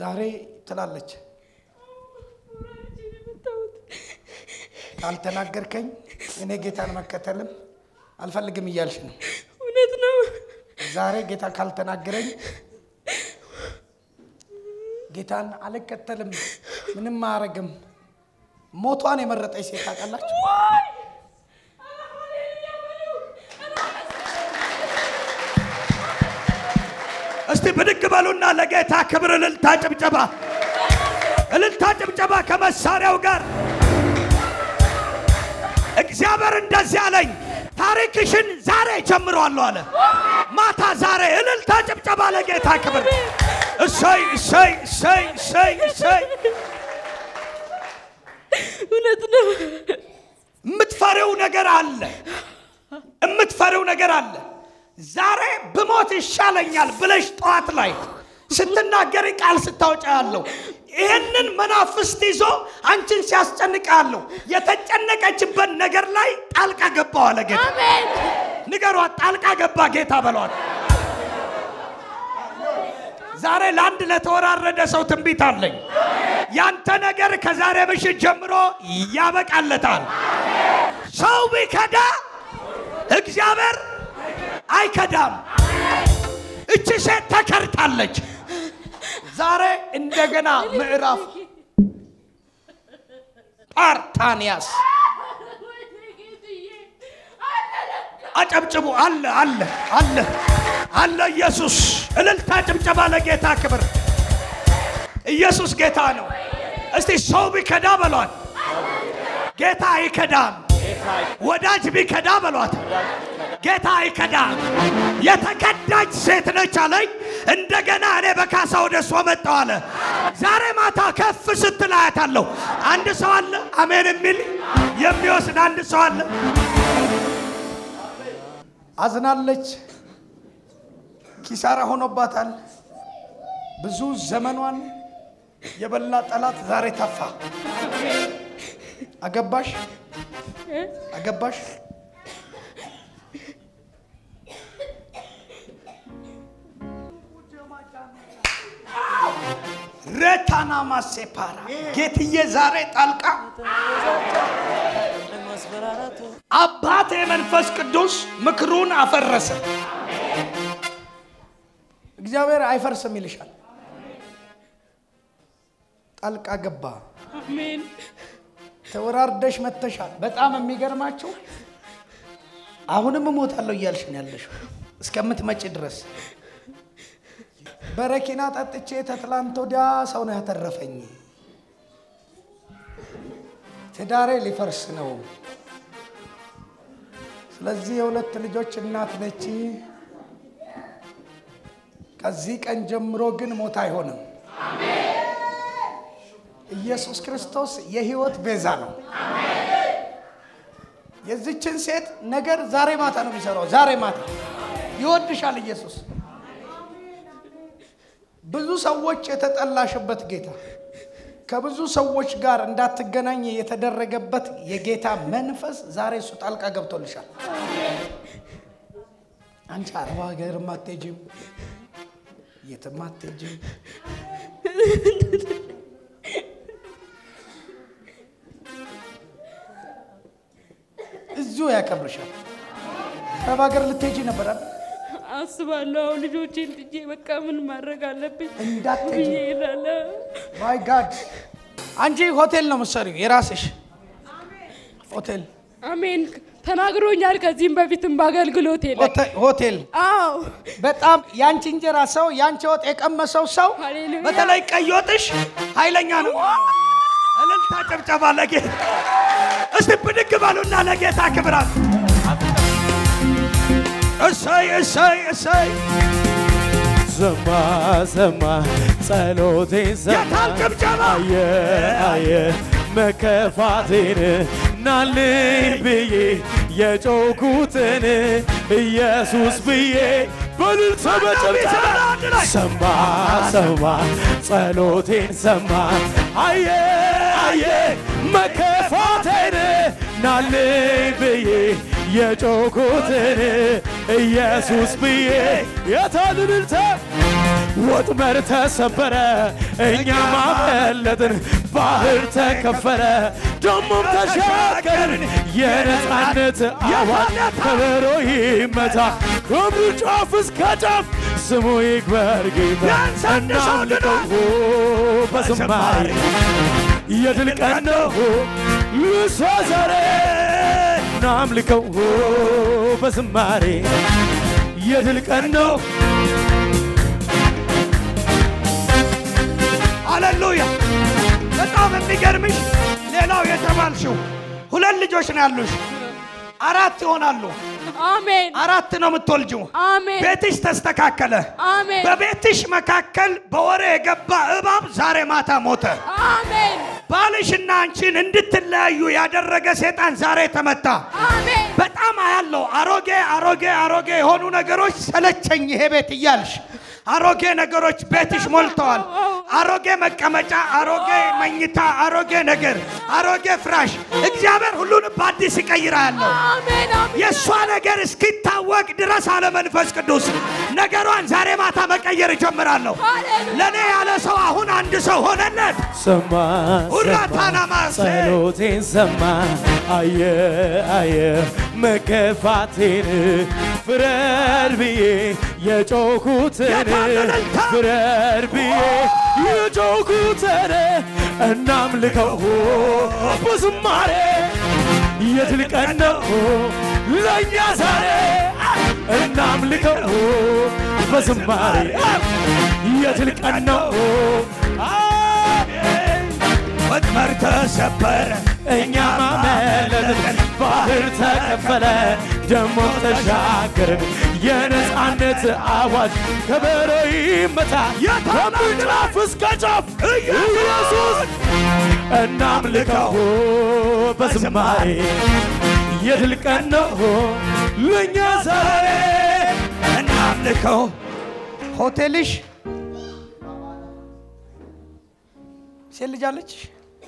ዛሬ ትላለች ካልተናገርከኝ እኔ ጌታን መከተልም አልፈልግም እያልሽ ነው። እውነት ነው። ዛሬ ጌታ ካልተናገረኝ ጌታን አልከተልም፣ ምንም አያረግም። ሞቷን የመረጠች ሴት ታውቃላችሁ? እስቲ ብድግ በሉና ለጌታ ክብር እልልታ ጭብጨባ፣ እልልታ ጭብጨባ ከመሳሪያው ጋር። እግዚአብሔር እንደዚህ አለኝ፣ ታሪክሽን ዛሬ ጀምሯለሁ አለ። ማታ ዛሬ እልልታ ጭብጨባ ለጌታ ክብር። እሰይ እሰይ እሰይ እሰይ እሰይ። እውነት ነው። የምትፈሪው ነገር አለ፣ የምትፈሪው ነገር አለ። ዛሬ ብሞት ይሻለኛል ብለሽ ጠዋት ላይ ስትናገሪ ቃል ስታወጫ ያለው ይህንን መናፍስት ይዞ አንቺን ሲያስጨንቅ ያለው የተጨነቀችበት ነገር ላይ ጣልቃ ገባው አለ ጌታ። አሜን። ንገሯት፣ ጣልቃ ገባ ጌታ በሏት። ዛሬ ለአንድ ለተወራረደ ሰው ትንቢት አለኝ። ያንተ ነገር ከዛሬ ምሽት ጀምሮ ያበቃለታል። ሰው ቢከዳ እግዚአብሔር አይከዳም። እቺ ሴት ተከርታለች። ዛሬ እንደገና ምዕራፍ ፓርታንያስ አጨብጭቡ። አለ አለ አለ አለ። ኢየሱስ እልልታ፣ ጭብጨባ ለጌታ ክብር። ኢየሱስ ጌታ ነው። እስቲ ሰው ቢከዳ በሏት፣ ጌታ አይከዳም። ወዳጅ ቢከዳ በሏት፣ ጌታ አይከዳም። የተከዳች ሴት ነች አለኝ። እንደገና እኔ በካሳ ወደ እሷ መጣሁ አለ። ዛሬ ማታ ከፍ ስትል አያታለሁ። አንድ ሰው አለ አሜን የሚል የሚወስድ አንድ ሰው አለ። አዝናለች። ኪሳራ ሆኖባታል። ብዙ ዘመኗን የበላ ጠላት ዛሬ ተፋ። አገባሽ አገባሽ ረታና ማሴፓራ ጌትዬ ዛሬ ጣልቃ አባቴ መንፈስ ቅዱስ ምክሩን አፈረሰ። እግዚአብሔር አይፈርስም ይልሻል። ጣልቃ ገባ። አሜን። ተወራርደሽ መተሻል። በጣም የሚገርማችሁ አሁንም እሞታለሁ እያልሽ ነው ያለሽው እስከምትመጪ ድረስ። በረኪና ጠጥቼ ተትላንት ወዲያ ሰው ነው ያተረፈኝ። ትዳሬ ሊፈርስ ነው። ስለዚህ የሁለት ልጆች እናት ነች። ከዚህ ቀን ጀምሮ ግን ሞት አይሆንም። ኢየሱስ ክርስቶስ የህይወት ቤዛ ነው። የዚችን ሴት ነገር ዛሬ ማታ ነው የሚሰራው። ዛሬ ማታ ይወድሻል ኢየሱስ። ብዙ ሰዎች የተጠላሽበት ጌታ ከብዙ ሰዎች ጋር እንዳትገናኝ የተደረገበት የጌታ መንፈስ ዛሬ እሱ ጣልቃ ገብቶልሻል። አንቺ አረብ ሀገርም አትሄጂም፣ የትም አትሄጂም። እዚሁ ያከብርሻል። አረብ ሀገር ልትሄጂ ነበር አይደል? አስባለሁ አሁን ልጆቼን ጥጄ በቃ ምን ማድረግ አለብኝ እንዳትሄጂ። ብዬ እላለሁ። ማይ ጋድ አንቺ ሆቴል ነው የምትሰሪው፣ የራስሽ ሆቴል አሜን ተናግሮኛል። ከዚህም በፊትም በአገልግሎት የለ ሆቴ- ሆቴል አዎ በጣም የአንቺ እንጀራ ሰው የአንቺ ወጥ የቀመሰው ሰው ሃሌሉያ በተለይ ቀይ ወጥሽ ኃይለኛ ነው። እልልታ ጭብጨባ ለጌታ እስቲ ብድግ በሉና ለጌታ ክብራት እሰይ እሰይ እሰይ ሰማ ሰማ ጸሎቴን ሰማ የታል ጭብጨባ? አየ አየ መከፋቴን ናልኝ ብዬ የጮኩትን ኢየሱስ ብዬ በልልታ በጭብጨባ ሰማ ሰማ ጸሎቴን ሰማ አየ አየ መከፋቴን ናልኝ ብዬ የጮኩትን ኢየሱስ ብዬ የታል እልልታ ወጥመድ ተሰበረ፣ እኛም አመለጥን። ባህር ተከፈለ፣ ደሞም ተሻገርን። የነፃነት አዋጅ ከበሮ ይመታ፣ ከምድር ጫፍ እስከ ጫፍ ስሙ ይክበር ጌታ። ቢያንስ አንድ ሰው እናምልከው በዝማሬ የድል ቀን ነው ልሷ ዛሬ እናምልከው በዝማሬ የድል ቀን ነው ሃሌሉያ! በጣም የሚገርምሽ ሌላው የተባልሽው ሁለት ልጆች ነው ያሉሽ፣ አራት ይሆናሉ። አሜን አራት ነው የምትወልጂው። አሜን ቤትሽ ተስተካከለ። አሜን በቤትሽ መካከል በወሬ የገባ እባብ ዛሬ ማታ ሞተ። አሜን ባልሽና አንቺን እንድትለያዩ ያደረገ ሴጣን ዛሬ ተመታ። አሜን በጣም አያለው አሮጌ አሮጌ አሮጌ የሆኑ ነገሮች ሰለቸኝ ይሄ ቤት እያልሽ አሮጌ ነገሮች ቤትሽ ሞልተዋል። አሮጌ መቀመጫ፣ አሮጌ መኝታ፣ አሮጌ ነገር፣ አሮጌ ፍራሽ። እግዚአብሔር ሁሉንም በአዲስ ይቀይራ ያለው አሜን አሜን የእሷ ነገር እስኪታወቅ ድረስ አለ መንፈስ ቅዱስ ነገሯን ዛሬ ማታ መቀየር እጀምራለሁ። ሃሌሉያ ለእኔ ያለ ሰው አሁን አንድ ሰው ሆነለት። ሰማ ሁራታና ሰማ ማሴ ጸሎቴን ሰማ አየ አየ መከፋቴን ፍረድ ብዬ የጮኩትን የታለለልታ ፍረድ ብዬ የጮኩትን እናምልከው በዝማሬ የድል ቀን ነው ለእኛ ዛሬ እናምልከው በዝማሬ የድል ቀን ነው ወጥመድ ተሰበረ፣ እኛም አመለጥን፣ ባህር ተከፈለ፣ ደሞ ተሻገርን። የነፃነት አዋጅ ከበሮ ይመታ፣ ከምድር ጫፍ እስከ ጫፍ ኢየሱስ እናምልከው በዝማሬ የድል ቀን ነው ለእኛ ዛሬ እናምልከው። ሆቴልሽ ሴት ልጅ አለችሽ?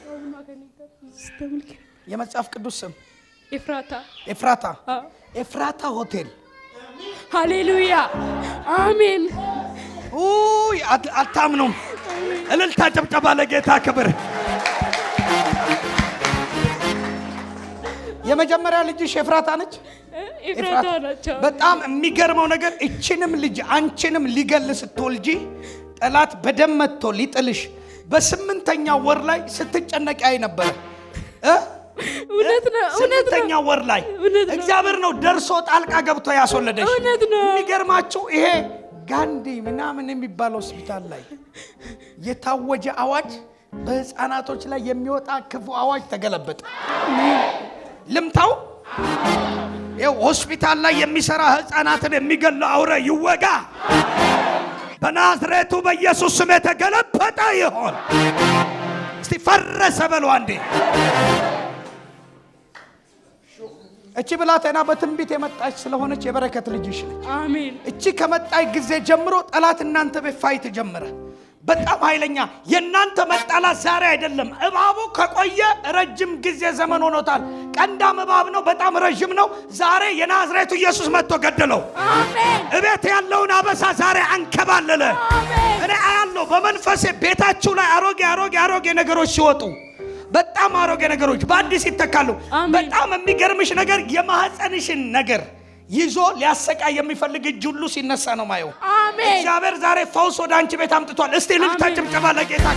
የመጽሐፍ ቅዱስ ስም ኤፍራታ ኤፍራታ አዎ። ኤፍራታ ሆቴል ሃሌሉያ አሜን ውይ አት- አታምኑም። እልልታ ጭብጨባ ለጌታ ክብር። የመጀመሪያ ልጅሽ ኤፍራታ ነች። ኤፍራታ ናቸው በጣም የሚገርመው ነገር እችንም ልጅ አንቺንም ሊገል ስትወልጂ ጠላት በደም መጥቶ ሊጥልሽ በስምንተኛ ወር ላይ ስትጨነቂ አይ ነበረ እ? እውነት ነው እውነት ስምንተኛ ነው ወር ላይ እውነት ነው። እግዚአብሔር ነው ደርሶ ጣልቃ ገብቶ ያስወለደሽ። እውነት ነው የሚገርማችሁ ይሄ ጋንዲ ምናምን የሚባል ሆስፒታል ላይ የታወጀ አዋጅ በህፃናቶች ላይ የሚወጣ ክፉ አዋጅ ተገለበጠ። ልምታው ይኸው ሆስፒታል ላይ የሚሰራ ህፃናትን የሚገል አውሬ ይወጋ። በናዝሬቱ በኢየሱስ ስም የተገለበጠ ይሆን። እስቲ ፈረሰ በሉ አንዴ። እቺ ብላቴና በትንቢት የመጣች ስለሆነች የበረከት ልጅሽ ነች። አሜን እቺ ከመጣች ጊዜ ጀምሮ ጠላት እናንተ ቤት ፋይት ጀመረ። በጣም ኃይለኛ የእናንተ መጣላት ዛሬ አይደለም። እባቡ ከቆየ ረጅም ጊዜ ዘመን ሆኖታል። ቀንዳም እባብ ነው፣ በጣም ረዥም ነው። ዛሬ የናዝሬቱ ኢየሱስ መጥቶ ገደለው። አሜን እቤት ያለውን አበሳ ዛሬ አንከባለለ። አሜን እኔ አያለሁ በመንፈሴ ቤታችሁ ላይ አሮጌ አሮጌ አሮጌ ነገሮች ሲወጡ በጣም አሮጌ ነገሮች በአዲስ ይተካሉ። አሜን። በጣም የሚገርምሽ ነገር የማህፀንሽን ነገር ይዞ ሊያሰቃይ የሚፈልግ እጅ ሁሉ ሲነሳ ነው ማየው። አሜን እግዚአብሔር ዛሬ ፈውስ ወደ አንቺ ቤት አምጥቷል። እስቲ ልልታ አሜን። ጭብጨባ ለጌታ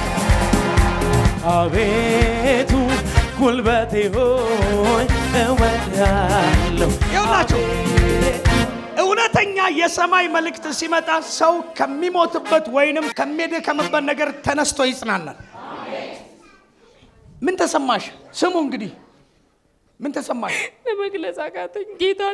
አቤቱ ጉልበቴ ሆይ እወዳለሁ ይኸውላችሁ እውነተኛ የሰማይ መልእክት ሲመጣ ሰው ከሚሞትበት ወይንም ከሚደከምበት ነገር ተነስቶ ይጽናናል። ምን ተሰማሽ? ስሙ እንግዲህ ምን ተሰማሽ? ለመግለጽ አቃተኝ። ጌታን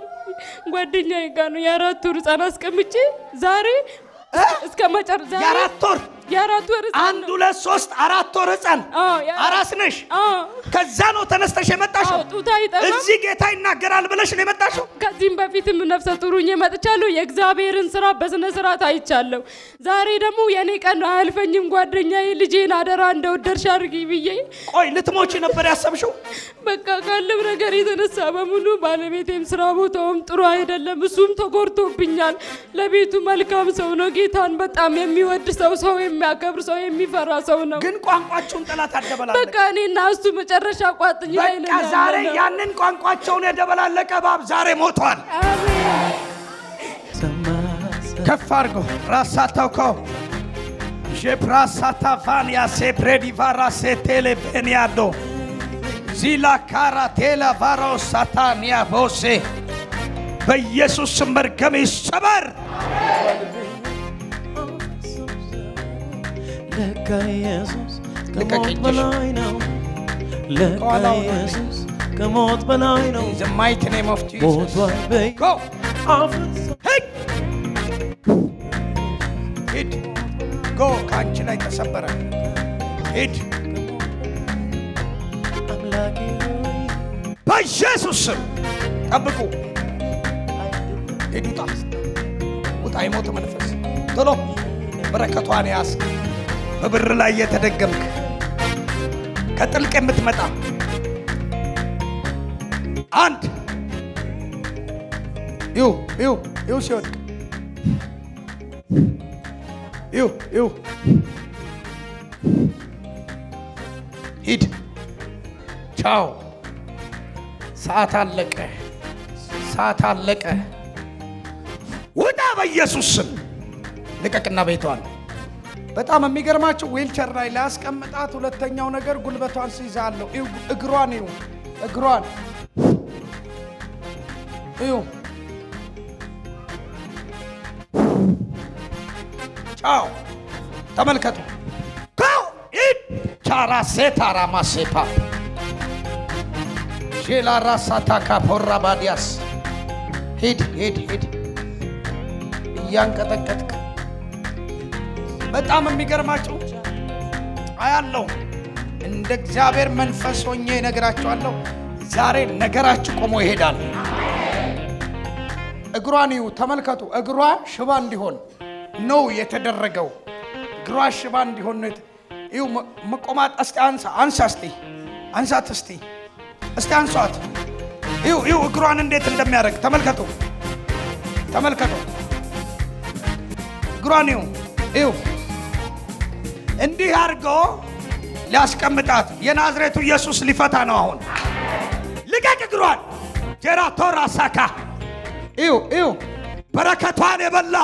ጓደኛዬ ጋር ነው የአራት ወር ህፃን አስቀምጬ ዛሬ እ? እስከ መጨረሻ ዛሬ የአራት ወር የአራት ወር ህፃን አንድ ነው። ሁለት ሶስት አራት ወር ህፃን አዎ፣ ያ- አራስ ነሽ። አዎ፣ ከዛ ነው ተነስተሽ የመጣሽው። አዎ፣ ጡት አይጠባም። እዚህ ጌታ ይናገራል ብለሽ ነው የመጣሽው። ከዚህም በፊትም ነፍሰ ጡሩኝ መጥቻለሁ። የእግዚአብሔርን ስራ በስነ ስርዓት አይቻለሁ። ዛሬ ደግሞ የኔ ቀን አያልፈኝም። ጓደኛዬ ልጄን አደራ እንደወደድሽ አድርጊ ብዬ ቆይ ልትሞቺ ነበር ያሰብሽው? በቃ ካለው ነገር የተነሳ በሙሉ ባለቤቴም ስራ ቦታውም ጥሩ አይደለም። እሱም ተጎድቶብኛል። ለቤቱ መልካም ሰው ነው። ጌታን በጣም የሚወድ ሰው፣ ሰው የሚያከብር ሰው፣ የሚፈራ ሰው ነው። ግን ቋንቋችሁን ጠላት አደበላለች። በቃ እኔና እሱ መጨረሻ ቋጥኝ ላይ በቃ ነን ዛሬ ያለነው። ያንን ቋንቋቸውን የደበላለቀ እባብ ዛሬ ሞቷል። አሜን። ከፍ አድርጎ ራሳታውከው ዤፕራሳታፋንያ ሴፕሬዲቫራ ሴቴሌቬንያዶ ዚላ ካራ ቴላ ቫሮ ሳታንያ ቦሴ በኢየሱስ ስም መርገም ይሰበር። ለካ ኢየሱስ ልቀቅ ከሞት እጅሽ። በላይ ነው። ለካ ከኋላው ነው። ኢየሱስ ከሞት በላይ ነው። In the mighty name of Jesus. ሞቷል በይ Go. አፍርሶ ሂድ ሂድ ጎ ከአንቺ ላይ ተሰበረ። ሂድ አምላኬ ሆይ በኢየሱስ ስም ጠብቁ። ሂድ ውጣ፣ ውጣ የሞት መንፈስ ቶሎ በረከቷን ያዝ። በብር ላይ የተደገምክ ከጥልቅ የምትመጣ አንድ ይው ይው ይው ሲወድቅ ይው ይው ሂድ ቻው። ሰዓት አለቀ። ሰዓት አለቀ። ውጣ በኢየሱስ ስም ልቀቅና ቤቷን። በጣም የሚገርማችሁ ዊልቸር ላይ ላያስቀምጣት። ሁለተኛው ነገር ጉልበቷን ሲይዛለሁ። እዩ፣ እግሯን እዩ፣ እግሯን እዩ። ቻው ተመልከቱ። ካው ኢድ ቻራ ሴታራ ማሴፓ ሼላ ራሳታ ካፖራ ባዲያስ ሂድ ሂድ ሂድ እያንቀጠቀጥክ በጣም የሚገርማቸው አያለው እንደ እግዚአብሔር መንፈስ ሆኜ እነግራቸዋለሁ። ዛሬ ነገራችሁ ቆሞ ይሄዳል። እግሯን እዩ፣ ተመልከቱ። እግሯ ሽባ እንዲሆን ነው የተደረገው። እግሯ ሽባ እንዲሆን ነው። የተ- እዩ መ- መቆማት እስቲ አንሳ አንሳ እስቲ አንሳት እስቲ እስቲ አንሷት። እዩ እዩ እግሯን እንዴት እንደሚያደርግ ተመልከቱ፣ ተመልከቱ። እግሯን እዩ እዩ እንዲህ አድርጎ ሊያስቀምጣት የናዝሬቱ ኢየሱስ ሊፈታ ነው። አሁን ልቀቅ እግሯን። ጀራቶራ ሳካ እዩ እዩ በረከቷን የበላ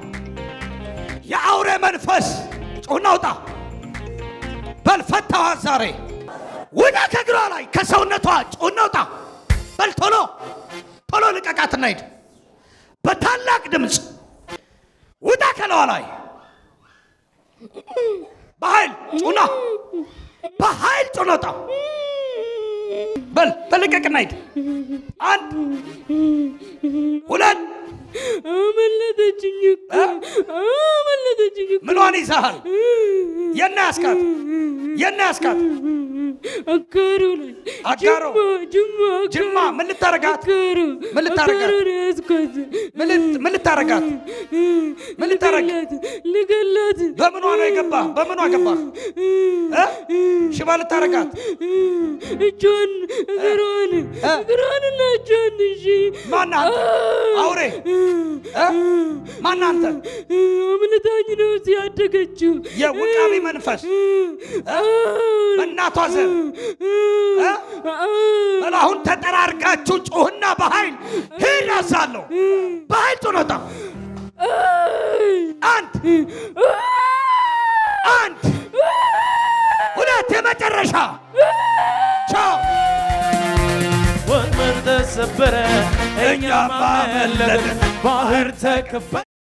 የአውሬ መንፈስ ጩኸና ውጣ በል ፈታኋት ዛሬ ውጣ ከእግሯ ላይ ከሰውነቷ ጩኸና ውጣ በል ቶሎ ቶሎ ልቀቃትና ሂድ በታላቅ ድምፅ ውጣ ከለዋ ላይ በኃይል ጩና በኃይል ጩና ውጣ በል በልቀቅና ሂድ አንድ ሁለት አመለጠችኝ እኮ አመለጠችኝ እኮ ምኗን ይዛሃል የና ያስካት የና ያስካት አጋሩ ላይ አጋሮ? ጅማ ጅማ ጅማ ምን ልታረጋት አጋሩ ምን ልታረጋት? አጋሩ ነው ያዝኳት ምን ልት- ምን ልታረጋት ምን ልታረግ? ልገላት ልገላት በምኗ ነው የገባ በምኗ ገባ ሽባ ልታረጋት እጇን እግሯን እግሯን እና እጇን እሺ ማን አንተ አውሬ እ? ማን አንተ አምልታኝ ነው ሲያደገችው የውቃቢ መንፈስ በእናቷ ዘር እ? በል አሁን ተጠራርጋችሁ ጩህና በኃይል ሂድ አዛለሁ በኃይል ጩነታ አንድ አንድ ሁለት የመጨረሻ ቻው ወጥመድ ተሰበረ፣ እኛም አመለጥን፣ ባህር ተከፈለ።